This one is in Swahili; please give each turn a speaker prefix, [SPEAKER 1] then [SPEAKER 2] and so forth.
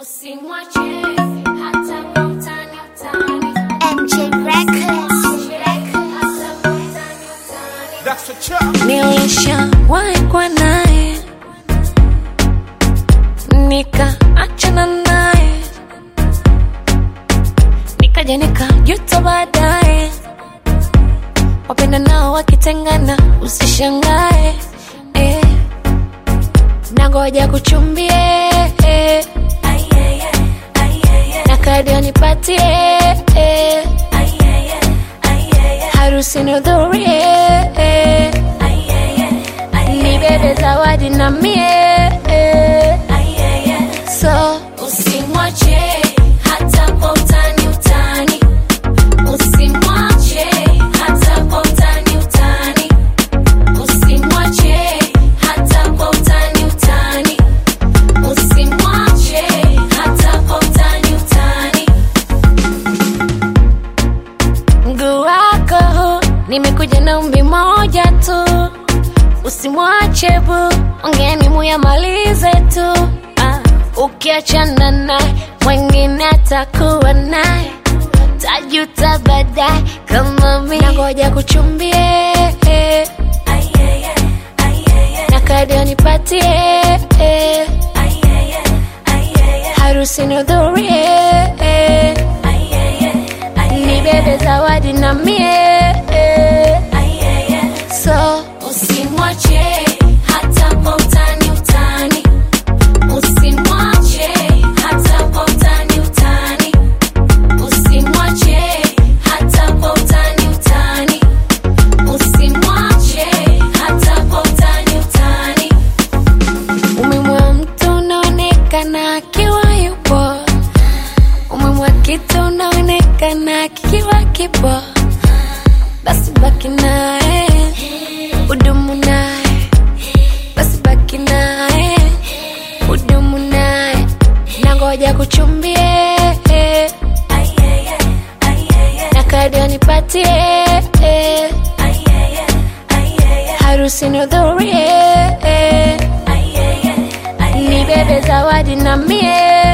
[SPEAKER 1] Usimwache hata kwa utani utani.
[SPEAKER 2] MJ Records.
[SPEAKER 1] Hata kwa utani utani.
[SPEAKER 3] That's a chop.
[SPEAKER 4] Nilishawahi kuwa naye nikaachana naye, nikaja nikajuta baadaye. Wapenda nao wakitengana, usishangae eh. Nangoja kuchumbie eh. na kadi anipatie eh. harusi nihudhurie eh. nibebe zawadi na mie eh. so
[SPEAKER 1] Usimwache hata kwa utani utani. Usimwache hata kwa utani utani. Usimwache hata kwa utani utani. Usimwache hata kwa utani utani.
[SPEAKER 4] mguu wako huu, nimekuja na umbi moja tu usimwache bu ongeni muyamalize tu ah, ukiachana naye mwengine atakuwa naye tajuta baadaye kama mi nangoja kuchumbie eh, na kadi anipatie eh, harusi nihudhurie eh, nibebe zawadi na mie eh, so
[SPEAKER 1] Usimwache hata kwa utani utani. Usimwache hata kwa utani utani. Usimwache hata kwa utani utani. Usimwache hata kwa utani utani.
[SPEAKER 4] umemwa mtu unaonekana akiwa yupo umemwa kitu unaonekana kikiwa kipo basi baki naye udumu naye basi baki naye udumu naye nangoja kuchumbie na kadi anipatie harusi nihudhurie nibebe zawadi na mie